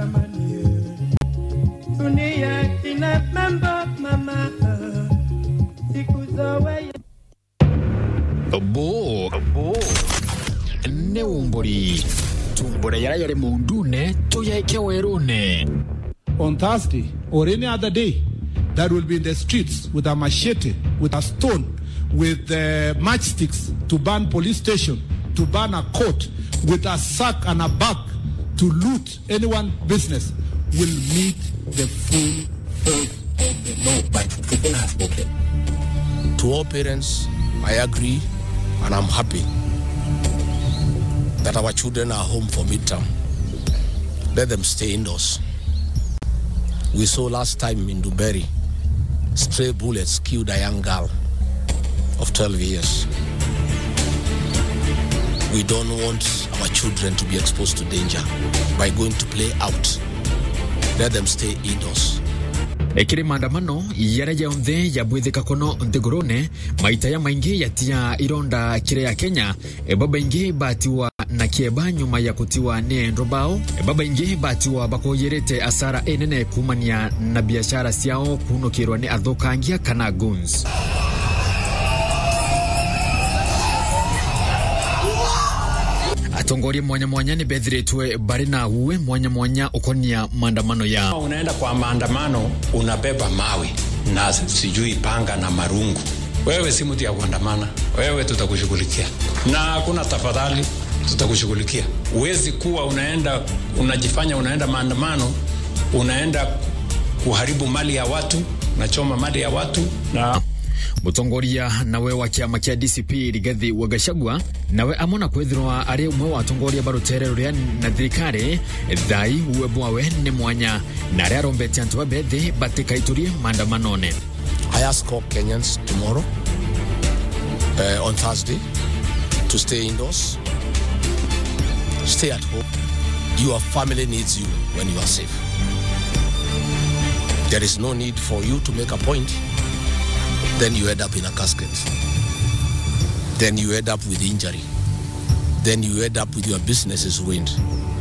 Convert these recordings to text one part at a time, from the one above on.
jamani, dunia ina mambo mama, siku zowe bo nä umbåri tumbå yara yare må ndune tå yaike werå-ne on Thursday or any other day that will be in the streets with a machete, with a stone, with uh, matchsticks to burn police station, to burn a court, with a sack and a bag to loot anyone business will meet the full force of the law. But people have spoken. To all parents, I agree and I'm happy that our children are home for midterm. Let them stay indoors. We saw last time in Duberry, stray bullets killed a young girl of 12 years. We don't want our children to be exposed to danger by going to play out. Let them stay indoors. ekiri maandamano yara yonthe yabwithika kono nthigurune maita ya maingi yatia ironda kire ya kenya baba ingi batiwa na kieba nyuma ya kutiwa ni endo bao baba ingi batiwa bakoyerete asara enene kumania na biashara ciao kunukirwa ni athukangia kana guns atongoria mwanya mwanya ni bethiritwe bari na uwe mwanya mwanya ukonia maandamano yao unaenda kwa maandamano unabeba mawe na sijui panga na marungu wewe si mtu ya kuandamana wewe tutakushughulikia na hakuna tafadhali tutakushughulikia huwezi kuwa unaenda unajifanya unaenda maandamano unaenda kuharibu mali ya watu unachoma mali ya watu na mutongoria nawe wa kiama kia dcp rigathi wa gachagua nawe amona kwithirwa ari umwe wa atongoria barutere ruria na thirikari thai uwe bwawe ni mwanya na aria arombete antu babethi batikaiturie maandamanone I ask all Kenyans tomorrow, uh, on Thursday, to stay indoors, stay at home. Your family needs you when you are safe. There is no need for you to make a point, then you end up in a casket. Then you end up with injury. Then you end up with your businesses ruined.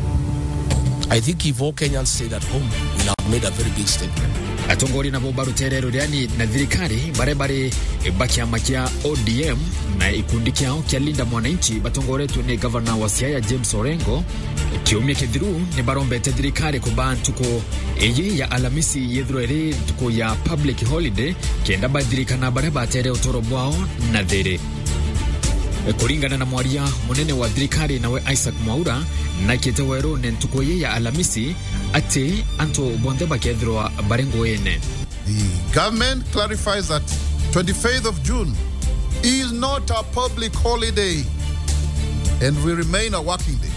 I think if all Kenyans stayed at home, we'll have made a very big statement. atongoria nabo barutere ruriani na thirikari baria bari bakiama kia odm na ikundi kiao kia linda mwananchi batongoretwe ni gavana wa siaya james orengo kiumia kithiru ni barombete thirikari kuba ntuko iyi ya alamisi yethirwa iri ntuko ya public holiday kenda bathirikana baria batere utoro bwao na thiri kuringana na mwaria munene wa thirikari nawe isaac mwaura nakite weru ni ntuko iyi ya alamisi ati antu bonthe bakethirwa bari nguine The government clarifies that 25th of June is not a public holiday and will remain a working day.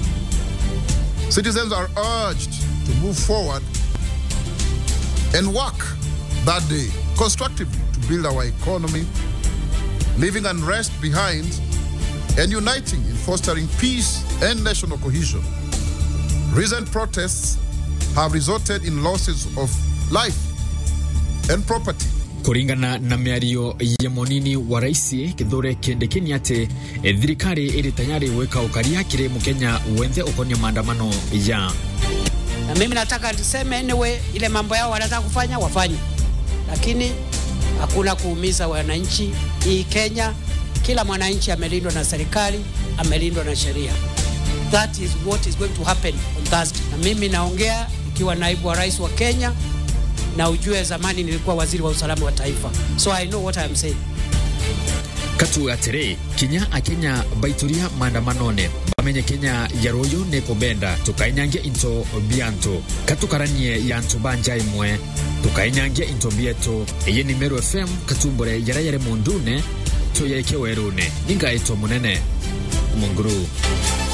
Citizens are urged to move forward and work that day constructively to build our economy, leaving unrest behind and uniting in fostering peace and national cohesion. Recent protests have resulted in losses of life and property. kuringana na miario ya monini wa raisi kithure kindikini ati e, thirikari iri tayari gwika ukaria kiri mukenya wenthe ukonia maandamano ya na mimi nataka tuseme anyway, ile mambo yao wanataka kufanya wafanye, lakini hakuna kuumiza wananchi. Hii Kenya, kila mwananchi amelindwa na serikali, amelindwa na sheria. That is what is going to happen on Thursday. Na mimi naongea ikiwa naibu wa rais wa Kenya, na ujue zamani nilikuwa waziri wa usalama wa taifa, so I know what I am saying. katu atiri kinya akenya baituria maandamanone bamenye kenya ya royo ni kubenda tukainyangia into biantu katukaranie ya ntu banja imwe tukainyangia into bietu iyi ni meru fm katumbure yara yare mundune tuyeke werune ningaitwa munene munguru